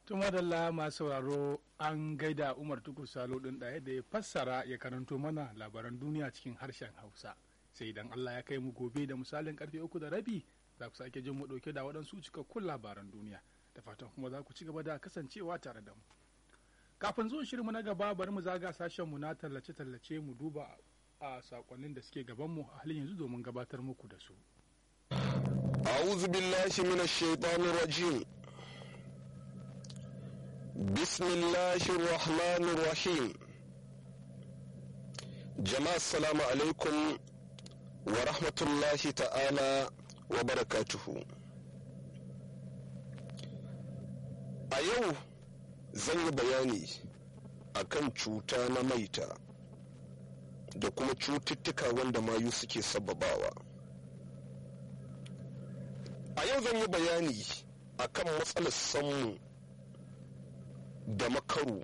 tun madalla masu sauraro an gaida umar tukur salo ɗin ɗaya da ya fassara ya karanto mana labaran duniya cikin harshen hausa sai idan allah ya kai mu gobe da misalin karfe uku da rabi za ku sake jin mu ɗauke da waɗansu cikakkun labaran duniya da fatan kuma za ku ci gaba da kasancewa tare da mu kafin zuwan shirinmu na gaba bari mu zaga sashen mu na tallace-tallace mu duba a sakonnin da suke gabanmu a halin yanzu domin gabatar muku da su. أعوذ بالله من الشيطان الرجيم بسم الله الرحمن الرحيم جماعة السلام عليكم ورحمة الله تعالى وبركاته a yau zan yi bayani akan cuta na maita da kuma cututtuka wanda mayu suke sababawa a yau zan yi bayani akan matsalar sammu da makaru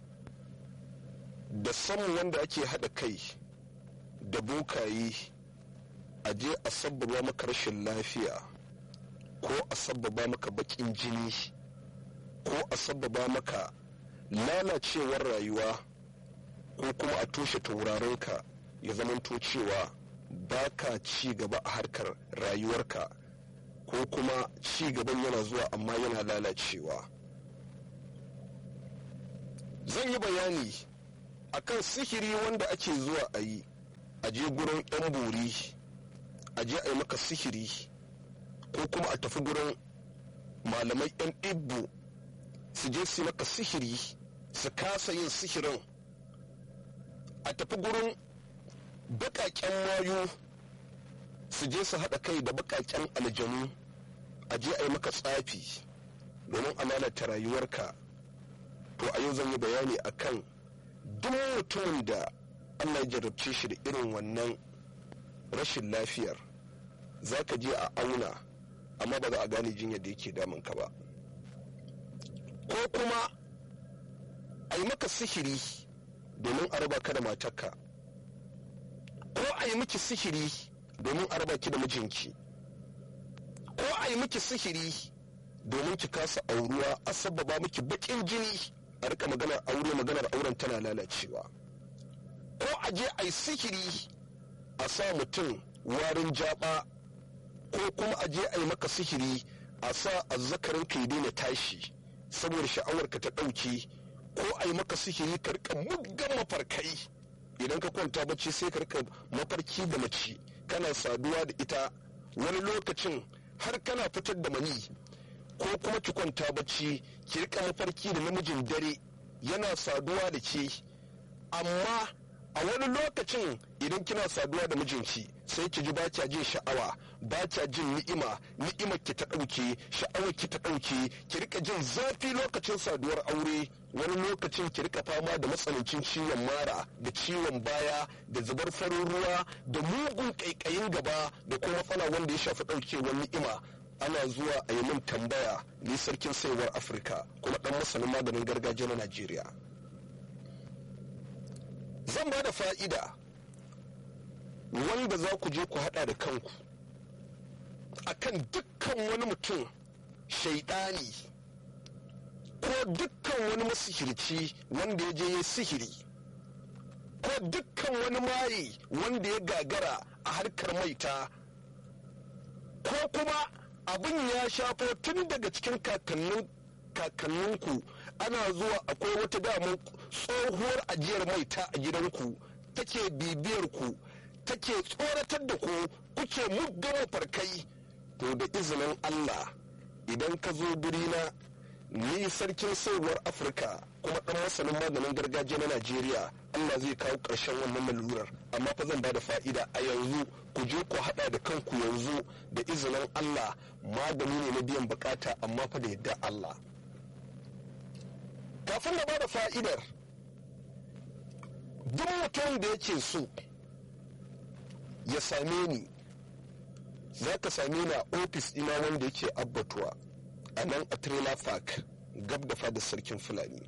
da sammu wanda ake haɗa kai da bokaye a je a sabbaba maka rashin lafiya ko a sabbaba maka baƙin jini ko a sabbaba maka lalacewar rayuwa ko kuma a toshe taurarinka ya zamanto cewa ba ka ci gaba a harkar rayuwarka ko kuma ci gaban yana zuwa amma yana lalacewa zan yi bayani akan sihiri wanda ake zuwa a yi a je gurin 'yan bori a je a yi maka sihiri ko kuma a tafi gurin malamai 'yan ibbu su je su maka sihiri su kasa yin sihirin a tafi gurin baƙaƙen mayu su je su haɗa kai da baƙaƙen aljanu a je a yi maka tsafi domin a lalata rayuwarka to a yau zan yi bayani akan duk mutumin da allah ya jarabce shi da irin wannan rashin lafiyar za ka je a auna amma ba za a gane jinyar da yake damunka ba ko kuma a yi maka sihiri domin a raba ka da matarka ko a yi miki sihiri domin a raba ki da mijinki ko a yi miki sihiri domin ki kasa auruwa a sababa miki bakin jini a rika maganar aure maganar auren tana lalacewa ko a je a yi sihiri a sa mutum warin jaba ko kuma a je a yi maka sihiri a sa azzakarin ka ya daina tashi saboda sha'awarka ta ɗauke ko a yi maka sihiri ka rika muggan mafarkai idan ka kwanta bacci sai ka rika mafarki da mace kana saduwa da ita wani lokacin har kana fitar da mani ko kuma ki kwanta bacci ki rika mafarki da namijin dare yana saduwa da ke amma a wani lokacin idan kina saduwa da mijinki sai ki ji ba kya jin sha'awa ba kya jin ni'ima ni'imar ki ta ɗauke sha'awar ki ta ɗauke ki rika jin zafi lokacin saduwar aure wani lokacin ki rika fama da matsanancin ciwon mara da ciwon baya da zubar farin ruwa da mugun ƙaiƙayin gaba da kuma matsala wanda ya shafi ɗaukewar ni'ima ana zuwa a yi min tambaya ni sarkin saiwar afirka kuma ɗan masanin maganin gargajiya na najeriya zan ba da fa'ida wanda za ku je ku hada da kanku akan dukkan wani mutum shaidani ko dukkan wani masihirci wanda ya je ya sihiri ko dukkan wani maye wanda ya gagara a harkar maita ko kuma abin ya shafo tun daga cikin kakannin kakanninku ana zuwa akwai wata damar tsohuwar ajiyar maita a gidanku take bibiyar ku take tsoratar da ku kuke muggan farkai to da izinin Allah idan ka zo na ni sarkin sauwar afirka kuma dan masanin maganin gargajiya na najeriya allah zai kawo ƙarshen wannan lalurar amma fa zan bada fa'ida a yanzu ku je ku haɗa da kanku yanzu da izinin allah magani ne na biyan bukata amma fa da yadda allah kafin na bada fa'idar duk mutum da yake so ya same ni za ka same ni a ofis ina wanda yake abbatuwa a nan a trailer park gab da fadar sarkin fulani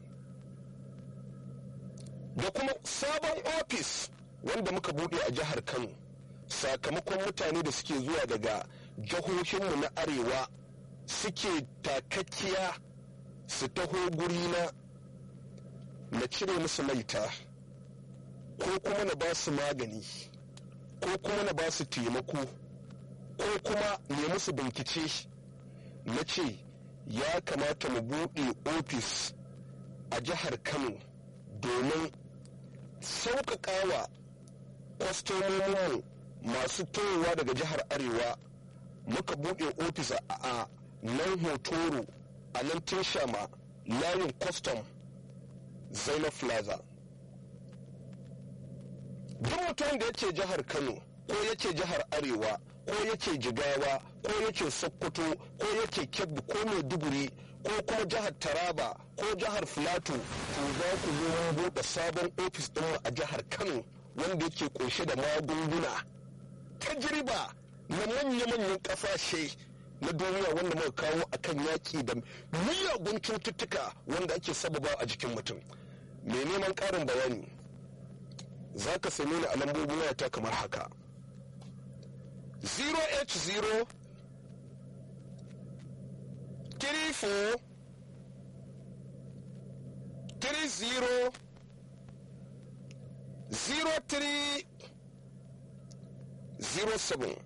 da kuma sabon ofis wanda muka bude a jihar kano sakamakon mutane da suke zuwa daga jihohinmu na arewa suke takakkiya su taho gurina na cire musu maita ko kuma na ba su magani ko kuma na ba su taimako ko kuma ne musu bincike na ce ya kamata mu buɗe ofis a jihar kano domin sauƙaƙawa kwastomominmu masu towa daga jihar arewa muka buɗe ofis a nan hotoro a nan shama layin kwastam zainab plaza duk mutum da yake jihar kano ko yake jihar arewa ko yake jigawa ko yake sokoto ko yake kebbi ko maiduguri ko kuma jihar taraba ko jihar filato to za ku zo mun buɗe sabon ofis ɗinmu a jihar kano wanda yake kunshe da magunguna tajriba na manya-manyan ƙasashe na duniya wanda muka kawo akan yaƙi da miyagun cututtuka wanda ake sababa a jikin mutum mai neman ƙarin bayani za ka same ni a lambobin wayata kamar haka 0h0 34 30 03 07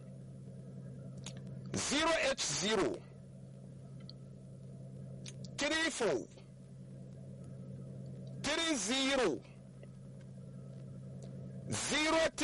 0h0 34 30 03